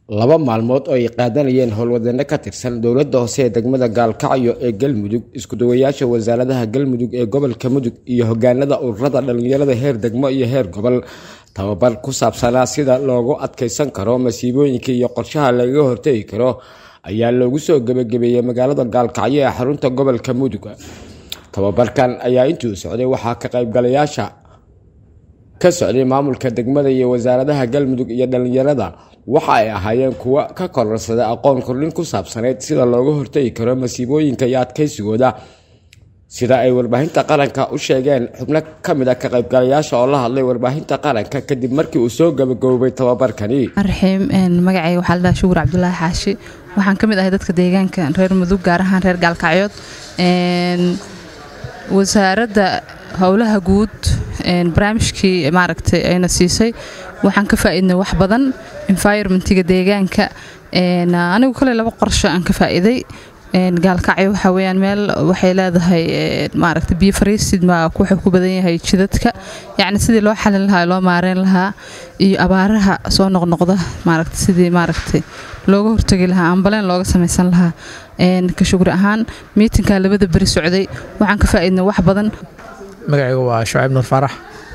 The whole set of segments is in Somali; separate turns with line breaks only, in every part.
laba maalmood oo ay qaadanayeen howlwadano ka tirsan dowladda hoose ee degmada gaalkacyo ee galmudug iskudawayaasha wasaaradaha galmudug ee gobolka mudug iyo hogaanada ururada dhalinyarada heer degmo iyo heer gobol tababar ku saabsanaa sida loogu adkeysan karo masiibooyinka iyo qorshaha lagaga hortegi karo ayaa loogu soo gebagabeeyey magaalada gaalkacyo ee xarunta gobolka mudug tababarkan ayaa intuu socday waxaa ka qaybgalayaasha ka socday maamulka degmada iyo wasaaradaha galmudug iyo dhalinyarada waxa ay ahaayeen kuwo ka kororsada aqoon kordhin ku saabsaneyd sida looga hortegi karo masiibooyinka iyo adkeysigooda sida ay warbaahinta qaranka u sheegeen xubno kamid a ka qaybgalayaasha oo la hadlay warbaahinta qaranka kadib markii uu soo gabagaboobay tababarkani
raxiim magacayga waxaa ladhaha shugur cabdulaahi xaashi waxaan ka mid ahay dadka deegaanka reer mudug gaar ahaan reer gaalkacyood wasaaradda howlaha guud barnaamijkii maaragtay ayna siisay waxaan ka faa'iidnay wax badan environmentiga deegaanka anigu kale laba qorsho aan ka faa'iiday gaalkacyo waxaa weyaan meel waxay leedahay maaragta biyo fariisid ma wuxuu ku badan yahay jidadka yacni sidii loo xalin lahaa loo maareyn lahaa iyo abaaraha soo noqnoqda maaragta sidii maaragtay looga hortagi lahaa ambaleen looga samaysan lahaa ka shugri ahaan miitinka labada beri socday waxaan ka faa'iidnay wax badan
magacaygu waa shucayb nur faarax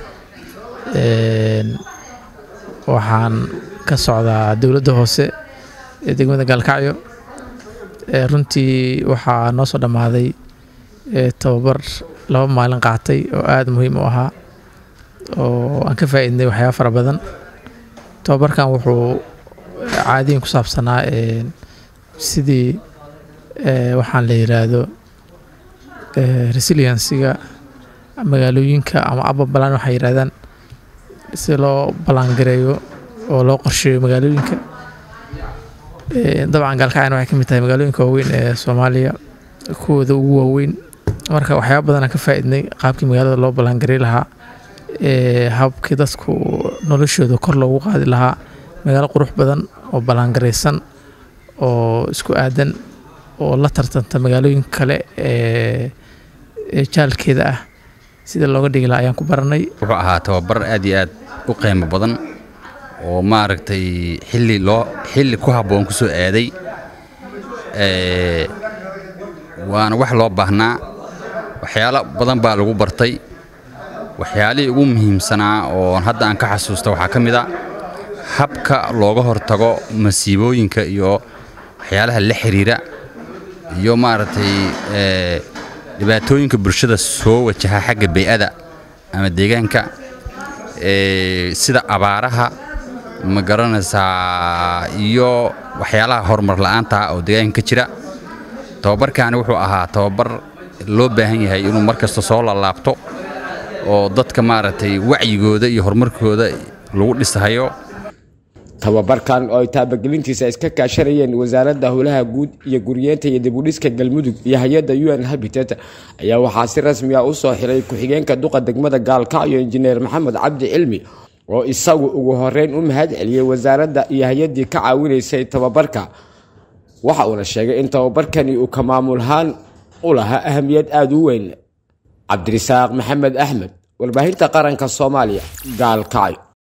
waxaan ka socdaa dowladda hoose ee degmada gaalkacyo runtii waxaa noo soo dhammaaday tababar laba maalin qaatay oo aada muhiim u ahaa oo aan ka faa'iidnay waxyaaba fara badan tababarkan wuxuu caadiyin ku saabsanaa sidii waxaan la yiraahdo resiliensiga magaalooyinka ama aba balaan waxay yirahdaan si loo ballaangareeyo oo loo qorsheeyo magaalooyinka dabcan gaalkacyan waxay ka mid tahay magaalooyinka waaweyn ee soomaaliya kuwooda ugu waaweyn marka waxyaaba badan aan ka faa'iidnay qaabkii magaalada loo ballaangarey lahaa habkii dadku noloshooda kor loogu qaadi lahaa magaalo qurux badan oo ballaangaraysan oo isku aadan oo la tartanta magaalooyinka kale ee jaalkeeda ah sida looga dhigi lahaa ayaan ku baranay
wuxuu ahaa tababar aad iyo aad u qiimo badan oo maaragtay xilli loo xilli ku habboon ku soo aaday waana wax loo baahnaa waxyaalo badan baa lagu bartay waxyaalihii ugu muhiimsanaa oo hadda aan ka xasuusta waxaa ka mid a habka looga hortago masiibooyinka iyo waxyaalaha la xiriira iyo maaragtay dhibaatooyinka bulshada soo wajaha xagga bey'ada ama deegaanka sida abaaraha ma garanaysaa iyo waxyaalaha horumar la'aanta oo deegaanka ka jira tababarkaani wuxuu ahaa tababar loo baahan yahay inuu mar kasta soo lalaabto oo dadka maaragtay wacyigooda iyo horumarkooda lagu dhisahayo
tababarkan oo ay taabagelintiisa iska kaashanayeen wasaaradda howlaha guud iyo guryeenta iyo dibudhiska galmudug iyo hay-adda u n habitat ayaa waxaa si rasmi ah u soo xiray ku-xigeenka duqa degmada gaalkacyo injineer maxamed cabdi cilmi oo isagu ugu horeyn u mahad celiyey wasaaradda iyo hay-addii ka caawinaysay tababarka waxa uuna sheegay in tababarkani uu ka maamulhaan u lahaa ahamiyad aada u weyn cabdirisaaq maxamed axmed warbaahinta qaranka soomaaliya gaalkacyo